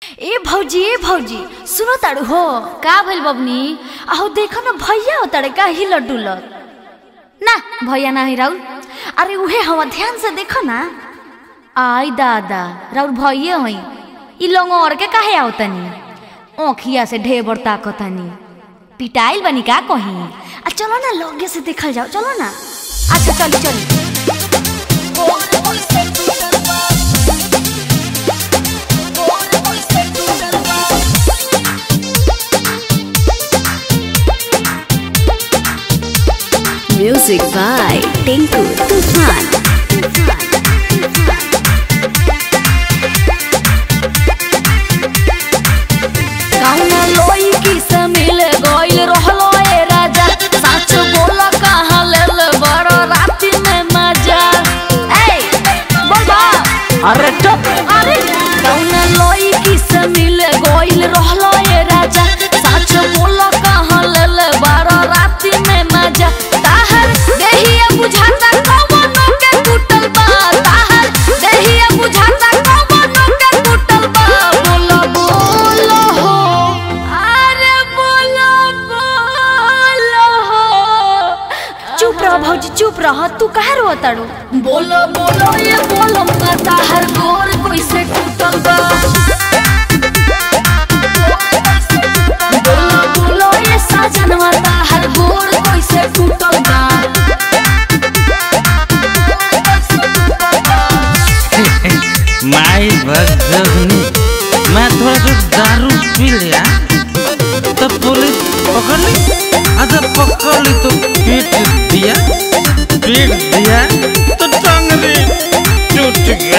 ए भौजी ए भौजी सुनो ताड़ू हो का भइल बबनी आहो देखो ना भैया हो ताड़े का हिलत डुलत ना भैया ना है राउर अरे उहे हवा ध्यान से देखो ना आई दादा राउर भैये हई ई लंगोर के काहे आवतनी ओखिया से ढेबर ताकतनी पिटाइल बनी का कहीं आ चलो ना लगे से देखल जाओ चलो ना अच्छा चली चली Music by Tinku Tufan. कौना लोई की से मिल गइल रहलो ए राजा सच बोल कहाँ लेल बड़ राति में मजा ए बोल बा अरे चुप अरे कौना लोई की से मिल गइल रहलो ए राजा सच बोल कहाँ लेल बड़ राति में मजा ताहर देहिया बुझाता कवनो के टूटल बा ताहर देहिया बुझाता कवनो के टूटल बा बोलो बोलो हो अरे बोलो बोलो हो चुप रह भौजी चुप रह तू काहे रो ताड़ू बोलो बोलो ये बोलो माता हर गोर कोई से टूटल बा बोलो बोलो ये साजन माता हर गोर कोई से टूटल बा माई भगनी मैं थोड़ा सा दारू पी लिया तो पुलिस पकड़ ली अच्छा पकड़ ली तो पीट दिया पीट दिया तो टंगली टूट गया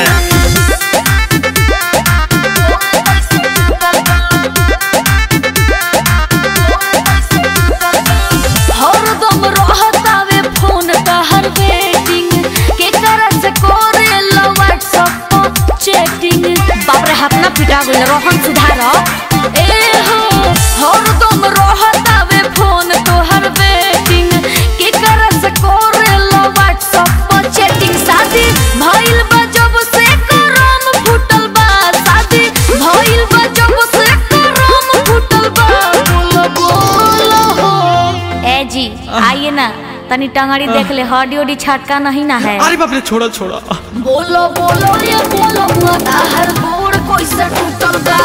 हरदम रहतावे फोन तहर वेटिंग के करा से करे लो व्हाट्सएप पर चैटिंग बाप रे हाथ ना पिटा गइल रोहन सुधार ए हो हरदम रहतावे फोन तोहर वेटिंग के करा से करे लो व्हाट्सएप पर चैटिंग शादी भइल बा जब से करम फुटल बा शादी भइल बा जब से करम फुटल बा बोलो बोलो हो ए जी आइए ना तनी टंगड़ी देख ले हड्डी उडी छटका नहीं ना है अरे बाप रे छोड़ा छोड़ा बोलो बोलो ये बोलो माता हर गोड़ कोई से टूटल बा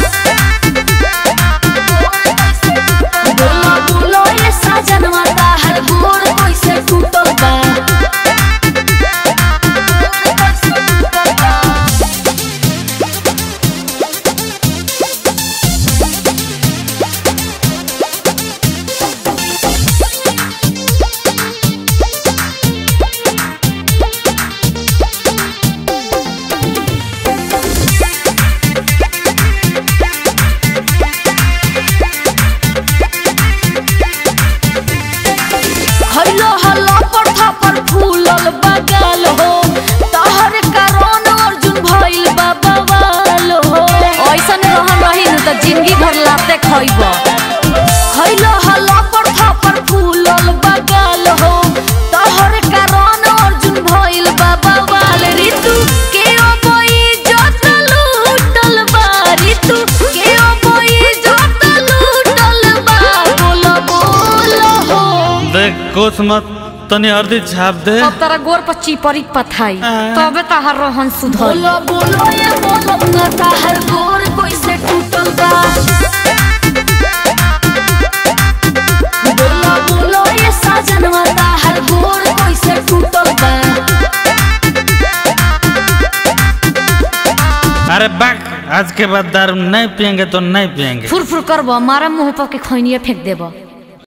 बोलो बोलो ये साजन माता हर गोड़ कोई से टूटल बा खैलो हल्ला पर थापर फूलल बगल हो तहर कारण अर्जुन भइल बा बवाल हो ऐसन रहन रही न त जिंदगी भर लाते खइब खैलो हल्ला पर थापर फूलल बगल हो तहर कारण अर्जुन भइल बा बवाल ऋतु के अबई जत लूटल बा ऋतु के अबई जत लूटल बा बोलो बोलो हो देख कुछ मत तनी हल्दी छाप दे अब तारा गोर पर चिपरी पथाई आ। तबे ताहर रोहन सुधर बोलो बोलो ये बोलो ना ताहर गोर कोई से टूटल बा बोलो बोलो ये साजन ताहर गोर कोई से टूटल बा अरे बाक आज के बाद दारू नहीं पियेंगे तो नहीं पियेंगे फुर फुर करबो मारा मुंह पर के खैनिए फेंक देबो